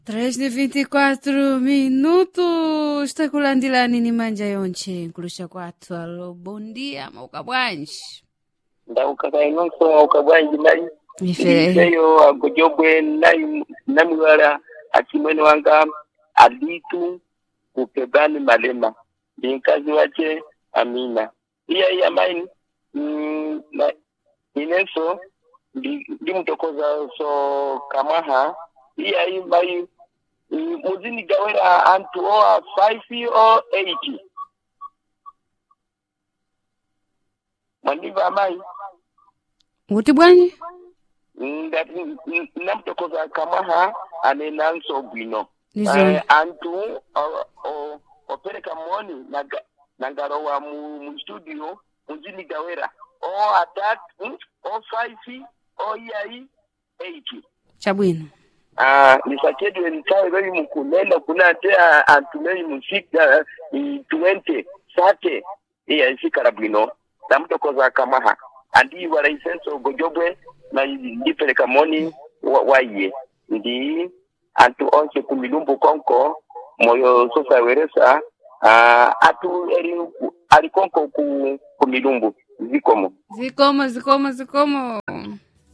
3 de 24 minutos takulandirani ni manja yonche nkulusha kwathu alo bondia mauka bwanji ndauka inonso mauka bwanji nayi ife iseyo agojobwe nayi namwala achimwene wanga aditu kupebani malema ndi mkazi wache amina iya iya maini mm, na inenso ndi ndimtokoza so kamaha iya iyi mayi mm, muzini gawera antu oa 5 o 8 mwandiva amayi kuti bwanji ngati namtokoza kamaha anenanso bwino Nizo. Eh, antu o- o- opereka moni naga- nangalowa mu, mu studio muzini gawera o atatu o five o iyai eight chabwino Ah, nisakedwe ntawe bali mukunena kunate ah, antu bali musika i twenty sate iya isikala bwino namutokoza kamaha andi wala isenso gojobwe na ndipeleka moni wa- waiye ndi antu onse kumilumbu konko moyo sosa weresa ah, atu eri ali konko ku kumilumbu zikomo zikomo zikomo zikomo